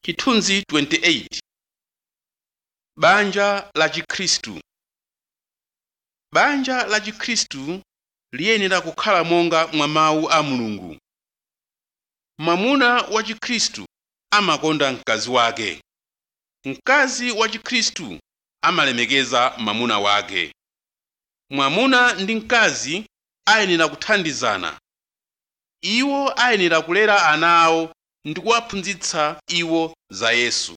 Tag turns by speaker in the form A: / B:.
A: Chithunzi 28 Banja la Chikhristu Banja la Chikhristu liyenera kukhala monga mwa mawu a Mulungu. Mwamuna wa Chikhristu amakonda mkazi wake. Mkazi wa Chikhristu amalemekeza mwamuna wake. Mwamuna ndi mkazi ayenera kuthandizana. Iwo ayenera kulera ana awo ndi kuwaphunzitsa iwo za Yesu.